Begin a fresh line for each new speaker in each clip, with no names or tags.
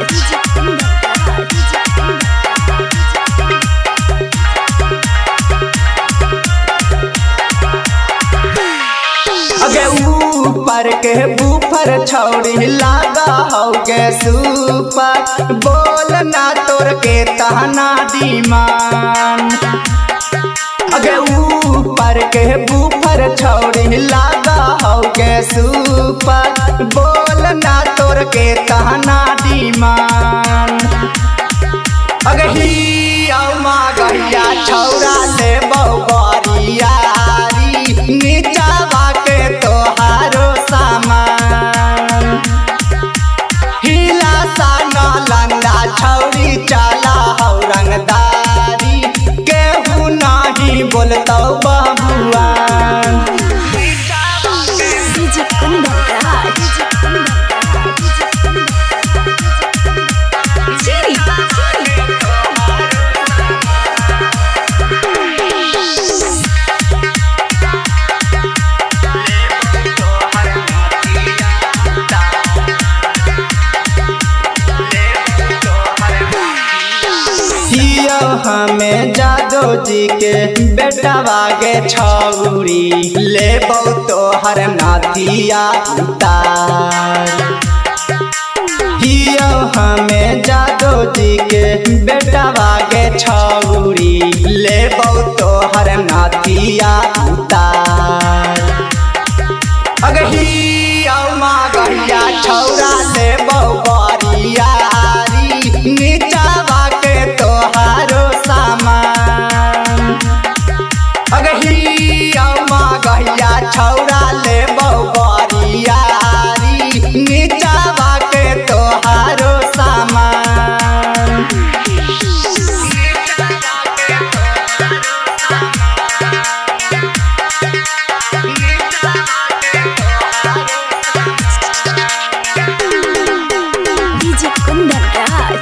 अगे ऊपर के बूफर छौड़ी लागा होगे सुपर बोल ना तोर के तहना दीमान अगे ऊपर के बूफर छौड़ी लागा होगे सुपर बोल ना तोर के तहना दीमान अगे ही अमा गैया छौरा ले बौबरियारी नीचावा के तोहारो सामान हिला सा लंगा छौरी चला हौ रंगदारी केहू नाही बोलतौ बबुआ
DJ Kundaraj. Siri.
हियो हमें जादो जी के बेटा बागे छौरी ले तो हर नाथिया उतार हियो हमें जादो जी के बेटा बागे छौरी ले तो हर नाथिया उतार अगही औमा गहिया छौरा ले बरियारी नीचावा के तोहारो सामान अगही औमा गहिया छौरा ले बरियारी नीचावा के तोहारो सामान
DJ Kundaraj.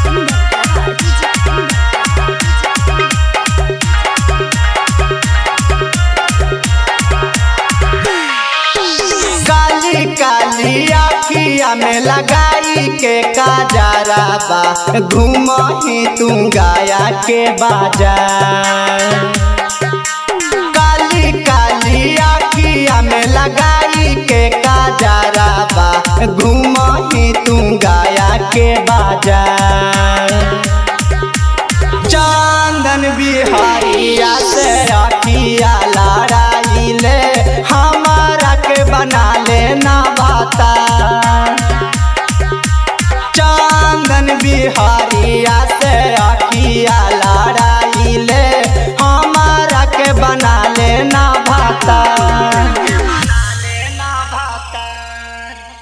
काली काली आखिया में लगाई के काजरा बा घूम ही तू गाया के बाजार काली काली आखिया में लगाई के काजरा बा घूम ही तू गाया के बाजार चंदन बिहारिया से रखिया लड़ाई ले हमारा के बना लेना बाता चंदन बिहारी